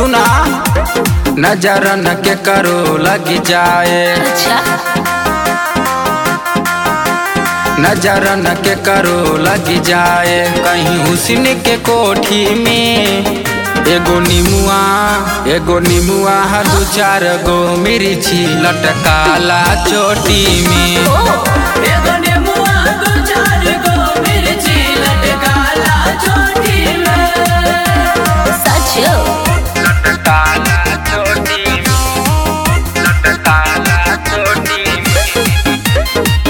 सुना नजर न के करो लग जाए अच्छा नजर न के करो लग जाए कहीं हुस्न के कोठी में एगो निमुआ एगो निमुआ हा दू चार गो मिर्ची लटकाला चोटी में ओ एगो नेमुआ दो चार गो मिर्ची लटकाला चोटी में सच लटकाला चोटी में लटकाला चोटी में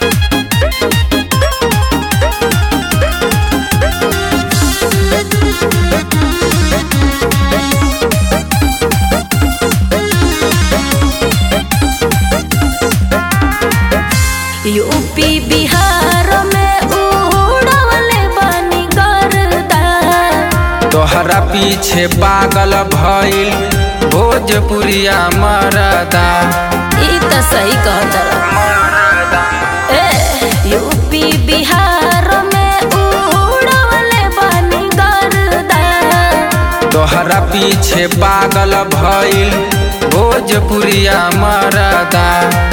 यूपी बिहार में उड़वले बानी गर्दा तोहरा पीछे पागल भइल भोजपुरिया मरदा ई त सही कहत ए यूपी बिहार में उड़वले बानी गर्दा तोहरा पीछे पागल भइल भोजपुरिया मरदा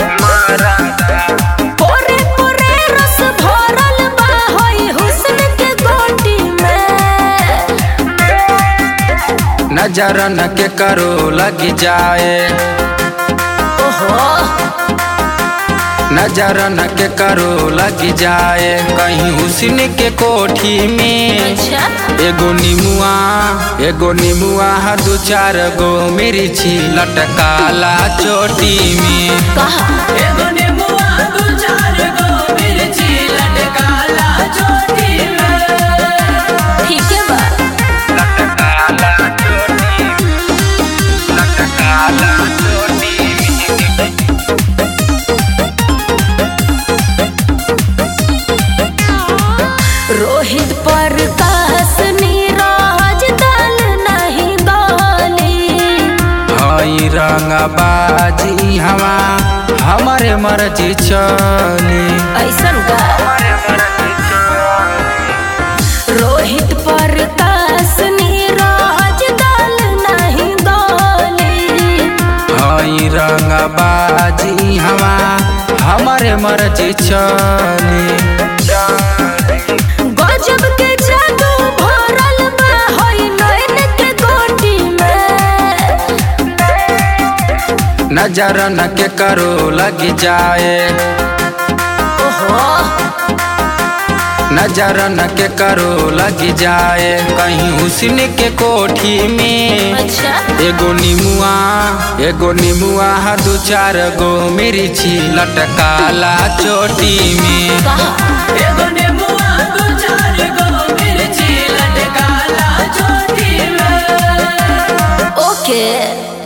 पोरे पोरे रस भरल बा होई हुस्न के गोटी में नजर न के करो लग जाए ओहो नजर न के करो लग जाए कहीं हुस्न के कोठी में अच्छा एगो निमुआ एगो निमुआ हा दू चार गो मिर्ची लटकाला चोटी में कहा एगो नेमुआ दो चार गो मिर्ची लटकाला चोटी में ठीक है बा लटकाला चोटी में लटकाला चोटी में रोहित पर कास नीरज दल नहीं गाली हई रंगबाजी हवा हमारे मर्जी चली ऐसन का रोहित पर कास नीरज दल नहीं गाली हई रंगबाजी हवा हमारे मर्जी चली गजब के जादू भरल बा होई नैन के गोटी में नजर न के करो लग जाए ओहो नजर न के करो लग जाए कहीं हुस्न के कोठी में अच्छा एगो निमुआ एगो निमुआ हा दू चार गो मिर्ची लटकाला चोटी में कहा एगो नेमुआ दो चार गो मिर्ची लटकाला चोटी में ओके